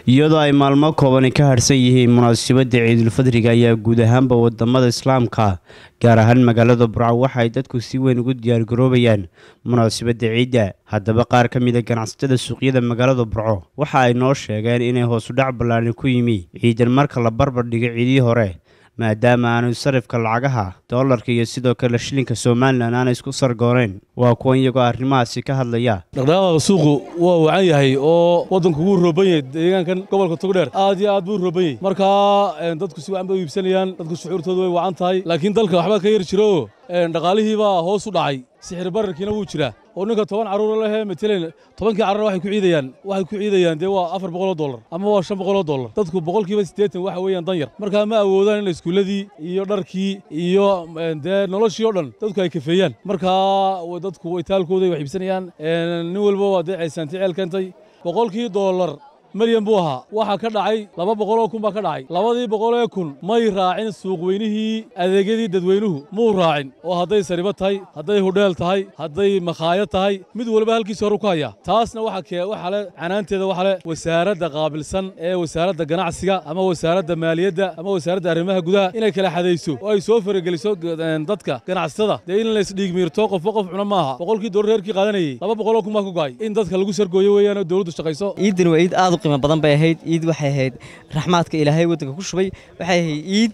iyadoo ay maalmo koobani ka harsan yihiin munaasabadda ciidulfadriga ayaa guud ahaanba wadamada islaamka gaar ahaan magaalada burco waxa ay dadku si weyn ugu diyaargaroobayaan munaasabadda ciidda haddaba qaar ka mida ganacsatada suuqyada magaalada burco waxa ay noo sheegeen inay hoosudhac ballaani ku yimi ciidan marka la barbar dhigo ciidii hore maadaama aanu sarifka lacagaha doolarka iyo sidoo kale shilinka somalilan aanay isku sargooneyn waa kuwan iyagoo arrimahaasi ka hadlaya dhaqdhaqaaqa suuqu waa wacan yahay oo waddanku wuu rooban yahay deegaankan gobolka togdheer aad iyo aad buu rooban yahay markaa dadku si wacan bay u iibsanayaan dadku shucuurtoodu way wacan tahay laakiin dalka waxbaa ka yar jiro dhaqaalihii baa hoos u dhacay sixir bararkiina wuu jiraa oo ninka toban carruura lehee matalan tobankii carruur waxay ku ciidayaan waxay ku ciidayaan dee waa afar boqoloo dollar ama waa shan boqoloo dollar dadku boqolkiiba siddeetan waxa weeyaan dan yar markaa ma awoodaan in iskuulladii iyo dharkii iyo dee noloshii oo dhan dadku ay kafeeyaan markaa dadku itaalkooday wax iibsanayaan nin walba waa dee caysaanti ceel keentay boqolkii dollar milyan buu ahaa waxaa ka dhacay laba boqoloo kun baa ka dhacay labadii boqolee kun may raacin suuqweynihii adeegyadii dadweynuhu muu raacin oo hadday saribo tahay hadday hudheel tahay hadday makhaayad tahay mid walba halkiisi horu ku hayaa taasna waxa le canaanteeda waxa le wasaaradda qaabilsan ee wasaaradda ganacsiga ama wasaaradda maaliyadda ama wasaaradda arrimaha gudaha inay kala xadayso oo ay soo farageliso dadka ganacsatada dee in laysdhiigmiirto qofba qof cuna maaha boqolkii dollar reerkii qaadanayey laba boqoloo kun baa ku go'ay in dadka lagu sargooyo weeyaan oo dowladdu shaqayso ciidan waa ciid aad u qiimo badan bay ahayd ciid waxay ahayd raxmaadka ilaahay waddanka ku shubay waxay ahayd ciid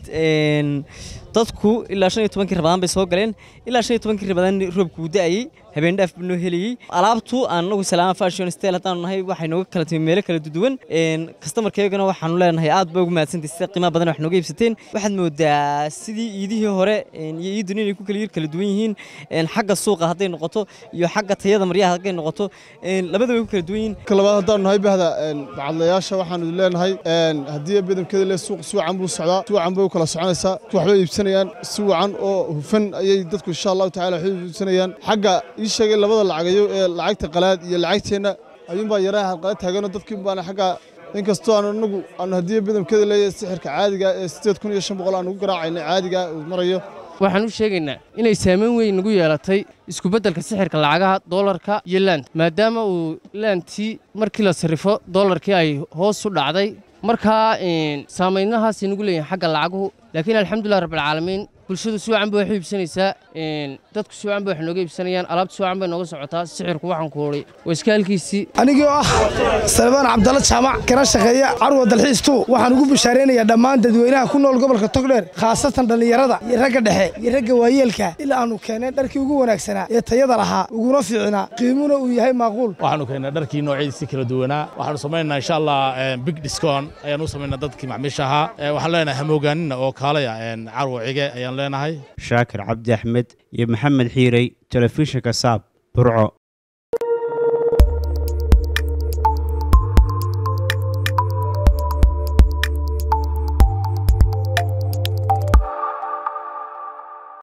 dadku ilaa shan iyo tobankii rabadaan bay soo galeen ilaa shan iyo tobankii rabadaan roobku uu da'ayey habeen dhaaf buu noo helayey alaabtu aan nagu salaama fashion style haddaanu nahay waxay nooga kala timi meelo kala duwan kastamarkeygana waxaanu leenahay aad ba ugu mahadsantay sida qiimaha badan wax nooga iibsateen waxaad moodaa sidii iidihii hore iyo iidun inay ku kala yir kala duwan yihiin xagga suuqa hadday noqoto iyo xagga tayada maryaha hadday noqoto labada way ku kala duwan yihiin labaad haddaanu nahay bahda bacadlayaasha waxaanu leenahay haddii bidamkeeda le suuq si wacan buu socdaa si wacan bay u kala soconaysaa waxbay iibsanayaan si wacan oo hufan ayay dadku insha allahu tacala waxbay iibsanayaan xagga ii sheegay labada lacagayo ee lacagta qalaad iyo lacagteenna ayuunbaa yaraha halqala taaganoo dadkii baana xagga inkastoo aanu anagu aanu haddii bidamkeeda leeyahay sixirka caadiga ee siddeed kun iyo shan boqol aan ugu garaacayna caadiga uu marayo waxaan u sheegaynaa inay saamayn weyn nagu yeelatay iskubeddelka sixirka lacagaha doolarka iyo laant maadaama uu laantii markii la sarrifo doolarkii ay hoos u dhacday markaa saamaynnahaasay nagu leeyihin xagga lacaguhu laakiin alxamdulilah rabbilcaalamiin bulshadu si wacan bay wax u iibsanaysaa dadku si wacan bay wax nooga iibsanayaan alaabta si wacan bay nooga socotaa sixirku waxaan ku hodhay waa iska halkiisii anigoo ah salmaan cabdalla jaamac kana shaqeeya carwa dalxiistu waxaan ugu bishaaraynayaa dhammaan dadweynaha ku nool gobolka togdheer khaasatan dhallinyarada iyo ragga dhexe iyo ragga waayeelka ilaa aanu keenneen dharkii ugu wanaagsanaa ee tayada lahaa uguna fiicnaa qiimuna uu yahay maaquul waxaanu keennay dharkii noocyadiisi kala duwanaa waxaanu samaynaa insha allah big discon ayaanu u samaynaa dadkii macmiisha ahaa waxaan leenahay hamoogaanina oo kaalaya carwa cige ayaan leenahay shaakir cabdi axmed iyo maxamed xiirey telefishinka saab burco